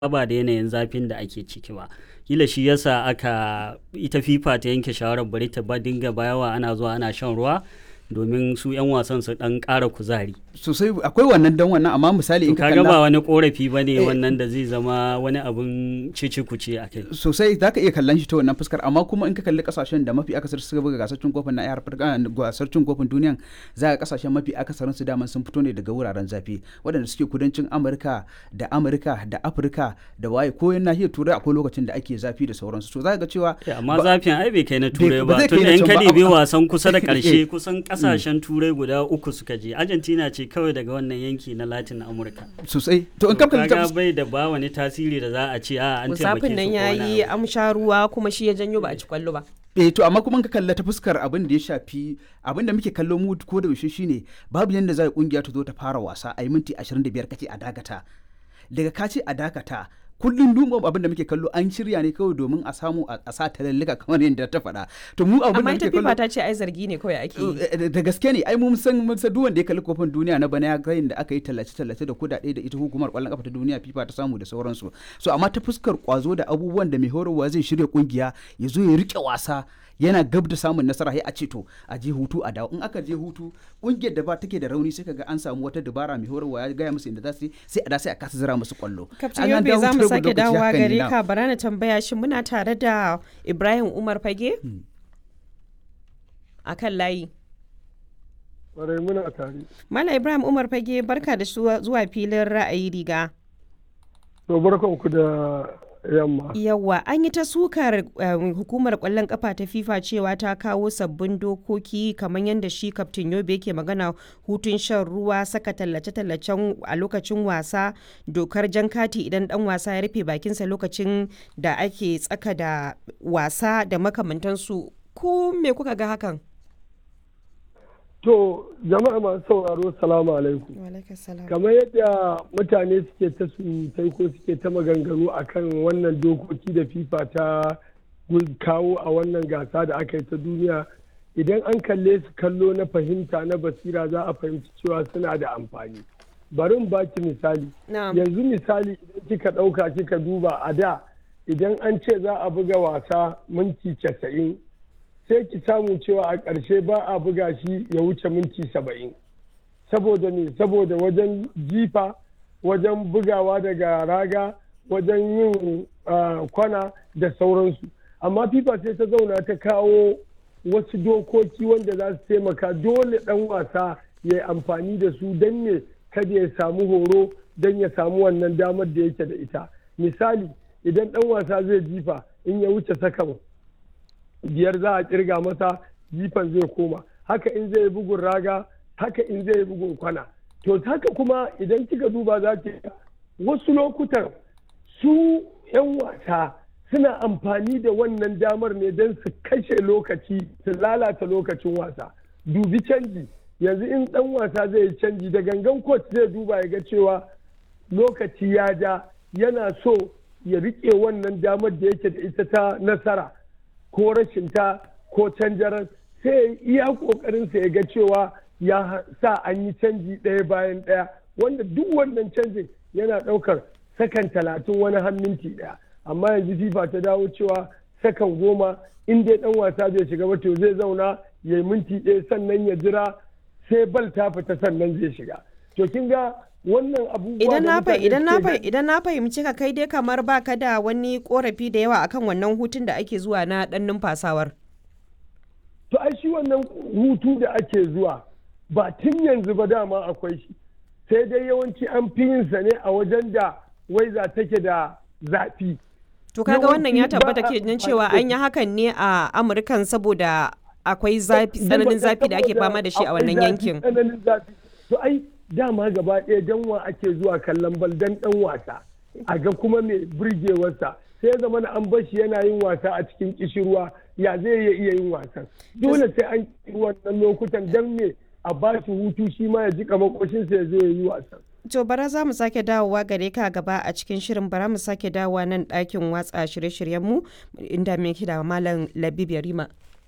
ba da yanayin zafin da ake ciki ba kila shi yasa aka ita fifa ta yanke shawarar bari ta ba dinga bayawa ana zuwa ana shan ruwa domin su 'yan wasan su dan ƙara kuzari sosai akwai wannan dan wannan amma misali in ka kaga ba kalla wani korafi ba ne Eh. wannan da zai zama wani abun cici kuce a kai sosai za ka iya kallon shi ta wannan fuskar amma kuma in ka kalli kasashen da mafi akasar suka buga gasar cin kofin na Afirka gasar cin kofin duniyan za ka kasashen mafi akasarin su daman sun fito ne daga wuraren zafi waɗanda suke kudancin Amurka da Amurka da Afirka da waye ko yan nahiyar Turai akwai lokacin da ake zafi da sauransu to za ka ga cewa Eh, amma zafin ai bai kai na turai ba ba zai tun kai da na in can ka ba, dibi amma- wasan kusa da Eh. ƙarshe kusan ƙasashen turai guda uku suka je argentina ce kawai daga wannan yanki na latin amurka sosai to in ka kalli ta kaga bai da ba wani tasiri da za a ce a an taimake musafin su nan ko ya wani yi abu. amsha ruwa kuma shi ya janyo ba a ci kwallo ba eh to amma kuma in ka kalla ta fuskar abin da ya shafi abin da muke kallo mu ko da yaushe shine babu yanda za a kungiya ta zo ta fara wasa a yi minti 25 kace a dakata daga ka ce a dakata kullum duma abin da muke kallo an shirya ne kawai domin a samu a a sa talallika kamar yadda ta faɗa to mu abin da amma muke ita kallo fifa ta ce ai zargi ne kawai ake yi Eh, da gaske ne ai mun san mun san duk wanda ya kalli kofin duniya na bana ya ga da aka yi tallace tallace da kudade da ita hukumar kwallon kafa ta duniya FIFA ta samu da sauransu so amma ta fuskar kwazo da abubuwan da mai horarwa zai shirya kungiya ya zo ya rike wasa yana gab da samun nasara sai a ce to a je hutu a dawo in aka je hutu kungiyar da ba take da rauni sai kaga an samu wata dabara mai horarwa ya gaya musu inda za su yi sai a da sai a kasa zira musu kwallo kaftin An an yobe dawo za mu hutun sake lokaci dawowa haka ne, gare na. ka bara na tambaya shi muna tare da ibrahim umar fage a kan layi Ƙwarai muna tare. mala ibrahim umar fage barka da zuwa zuwa filin ra'ayi riga To barkanku da yamma. Yawwa an yi ta sukar um, hukumar kwallon kafa ta FIFA cewa ta kawo sabbin dokoki kamar yadda shi kaftin Yobe yake magana hutun shan ruwa saka tallace-tallacen a lokacin wasa dokar jan kati idan dan wasa ya rufe bakinsa lokacin da ake tsaka da wasa da makamantansu ko me kuka ga hakan? To jama'a masu sauraro salamu alaikum. Kamar yadda mutane suke ta surutai ko suke ta maganganu akan wannan dokoki da FIFA ta kawo a wannan gasa da aka yi ta duniya idan an kalle su kallo na fahimta na basira za a fahimci cewa suna da amfani. Bari in baki misali. Na'am. yanzu misali idan kika ɗauka kika duba a da idan an ce za a buga wasa minti casa'in sai ki samu cewa a ƙarshe ba a buga shi ya wuce minti saba'in saboda ne saboda wajen jifa wajen bugawa daga raga wajen yin ah, kwana da sauransu amma fifa sai ta zauna ta kawo wasu dokoki wanda za su taimaka dole ɗan wasa ya yi amfani da su don ne kada ya samu horo don ya samu wannan damar da yake da ita misali idan ɗan wasa zai jifa in ya wuce sakan biyar za a kirga masa jifan zai koma haka in zai yi bugun raga haka in zai yi bugun kwana to haka kuma idan kika duba za ki ga wasu lokutan su 'yan wasa suna amfani da wannan damar ne don su kashe lokaci su lalata lokacin wasa dubi canji yanzu in dan wasa zai yi canji da gangan coach zai duba ya ga cewa lokaci ya ja yana so ya riƙe wannan damar da yake da ita ta nasara ko rashin ta ko canjaran sai ya yi iya ƙoƙarinsa ya ga cewa ya sa an yi canji ɗaya bayan ɗaya wanda duk wannan canjin yana ɗaukar sakan talatin wani har minti ɗaya amma yanzu fifa ta dawo cewa sakan goma in dai ɗan wasa bai shiga ba to zai zauna ya yi minti ɗaya sannan ya jira sai bal ta fita sannan zai shiga to kin ga wannan abubuwa Idan da na fah- mutane idan na suke fah- gani- idan na fahimci ka kai dai kamar baka da wani korafi da yawa akan wannan hutun da ake zuwa na dan numfasawar. to ai shi wannan hutu da ake zuwa ba tun yanzu ba dama akwai shi sai dai yawanci an fi yin sa ne a wajen da waiza take da zafi To kaga wannan ya Yawanci tabbata ba a ke nan amfani cewa da an yi hakan ne a Amurkan saboda akwai zafi tsananin zafi da ake fama da shi a Akwai wannan zafi, yankin. tsananin zafi to ai dama gaba ɗaya dan wa ake zuwa kallon bal dan dan wasa a ga kuma mai burgewarsa sai zama na an bashi yana yin wasa a cikin kishirwa ya zai iya iya yin wasan dole sai an yi wannan lokutan dan me a ba shi hutu shi ma ya ji makoshinsa ya zo ya yi wasan To bara za mu sake dawowa gare ka gaba a cikin shirin bara mu sake dawowa nan ɗakin watsa shirye-shiryenmu inda muke da Malam Labib Yarima.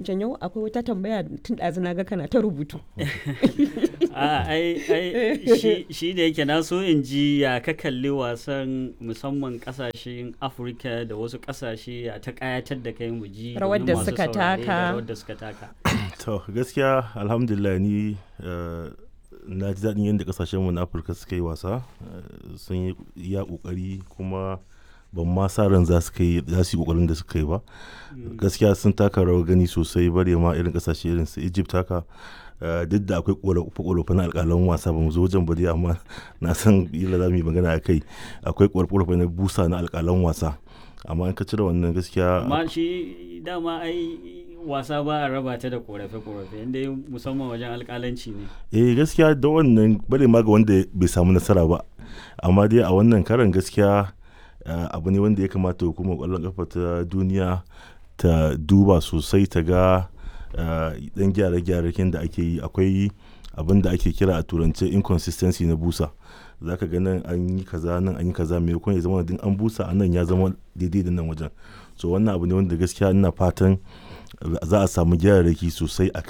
janyo akwai wata tambaya tun ɗazu na ga kana ta rubutu a ai ai shi, shi da yake na so in ji ya ka kalli wasan musamman kasashen afirka da wasu kasashe ya ta kayatar da kai mu ji Rawar domin da masu suka saurare da taka. rawar da suka taka to gaskiya alhamdulillah ni eh, na ji daɗin yadda ƙasashenmu na afirka suka yi wasa eh, sun yi iya ƙoƙari kuma ban ma sa ran za su kai za su yi ƙoƙarin da suka yi ba gaskiya sun taka rawar gani sosai bare ma irin ƙasashe irin su egypt haka eh, duk da akwai ƙorafe na alƙalan wasa ba mu zo wajen ba dai amma na san yila za mu yi magana a kai akwai ƙorafe na busa na alƙalan wasa amma in ka cire wannan gaskiya amma shi dama ai wasa ba a raba ta da korafe-korafe inda musamman wajen alkalanci ne eh gaskiya da wannan bare ma ga wanda bai samu nasara ba amma dai a wannan karan gaskiya eh, abu ne wanda ya kamata hukumar kwallon kafa ta duniya ta duba sosai ta ga eh, dan gyare-gyaren da ake yi akwai abin da ake kira a turance inconsistency na busa za ka ga nan an yi kaza nan an yi kaza mai ya zama din an busa a nan ya zama daidai da nan wajen so wannan abu ne wanda gaskiya ina fatan za a samu gyararraki sosai a